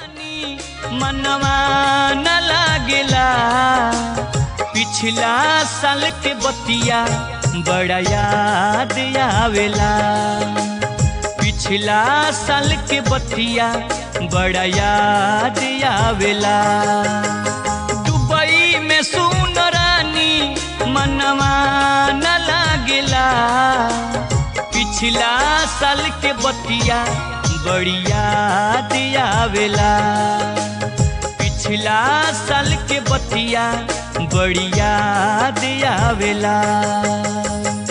मनवा न लागेला पिछला साल के बतिया बड़ा याद आवेला पिछला साल के बतिया बड़ा याद आवेला दुबई में सुन रानी मनवा न लागेला पिछला साल के बतिया बड़ी याद आवेला पिछला साल के बतिया बड़ी याद आवेला